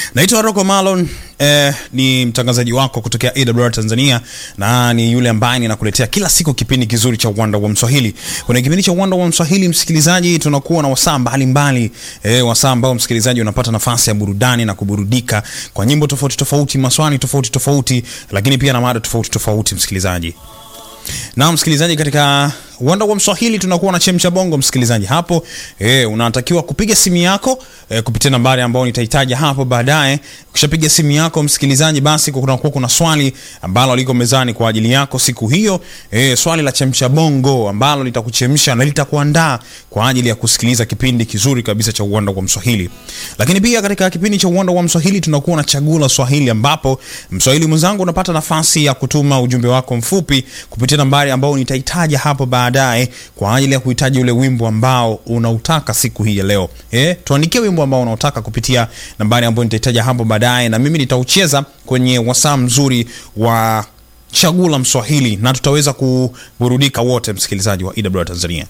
Naitwa Rocco Malon eh, ni mtangazaji wako kutokea AWR Tanzania na ni yule ambaye ninakuletea kila siku kipindi kizuri cha Uwanda wa Mswahili. Kwenye kipindi cha Uwanda wa Mswahili, msikilizaji, tunakuwa na wasaa mbalimbali eh, wasaa ambao msikilizaji unapata nafasi ya burudani na kuburudika kwa nyimbo tofauti tofauti, maswali tofauti tofauti, lakini pia na mada tofauti tofauti, msikilizaji. Na msikilizaji, katika Uwanda wa Mswahili tunakuwa na chemcha bongo msikilizaji. Hapo eh, unatakiwa kupiga simu yako eh, kupitia nambari ambayo nitahitaja hapo baadaye. Ukishapiga simu yako msikilizaji, basi kunakuwa kuna swali ambalo liko mezani kwa ajili yako siku hiyo, eh, swali la chemcha bongo ambalo litakuchemsha na litakuandaa kwa ajili ya kusikiliza kipindi kizuri kabisa cha Uwanda wa Mswahili. Lakini pia katika kipindi cha Uwanda wa Mswahili tunakuwa na chaguo la Swahili ambapo mswahili mwenzangu unapata nafasi ya kutuma ujumbe wako mfupi kupitia nambari ambayo nitahitaja hapo baadaye baadaye kwa ajili ya kuhitaji ule wimbo ambao unautaka siku hii ya leo. Eh, tuandikie wimbo ambao unautaka kupitia nambari ambayo nitahitaja hapo baadaye, na mimi nitaucheza kwenye wasaa mzuri wa chaguo la Mswahili na tutaweza kuburudika wote, msikilizaji wa EWR Tanzania.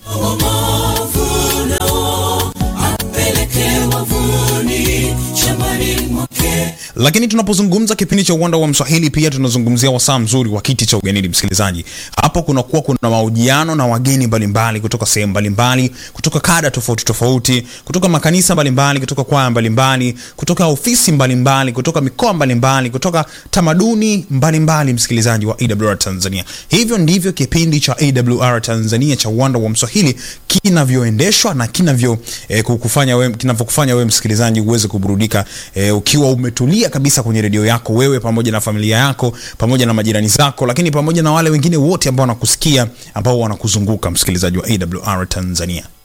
Lakini tunapozungumza kipindi cha uwanda wa Mswahili, pia tunazungumzia wasaa mzuri wa kiti cha ugenini. Msikilizaji, hapo kunakuwa kuna mahojiano na wageni mbalimbali kutoka sehemu mbalimbali, kutoka kada tofauti tofauti, kutoka makanisa mbalimbali, kutoka kwaya mbalimbali, kutoka ofisi mbalimbali, kutoka mikoa mbalimbali, kutoka tamaduni mbalimbali. Msikilizaji wa AWR Tanzania, hivyo ndivyo kipindi cha AWR Tanzania cha uwanda wa Mswahili kinavyoendeshwa na kinavyo eh, kukufanya wewe kinavyokufanya wewe msikilizaji uweze kuburudika eh, ukiwa umetulia kabisa kwenye redio yako, wewe pamoja na familia yako pamoja na majirani zako, lakini pamoja na wale wengine wote ambao wanakusikia ambao wanakuzunguka, msikilizaji wa AWR Tanzania.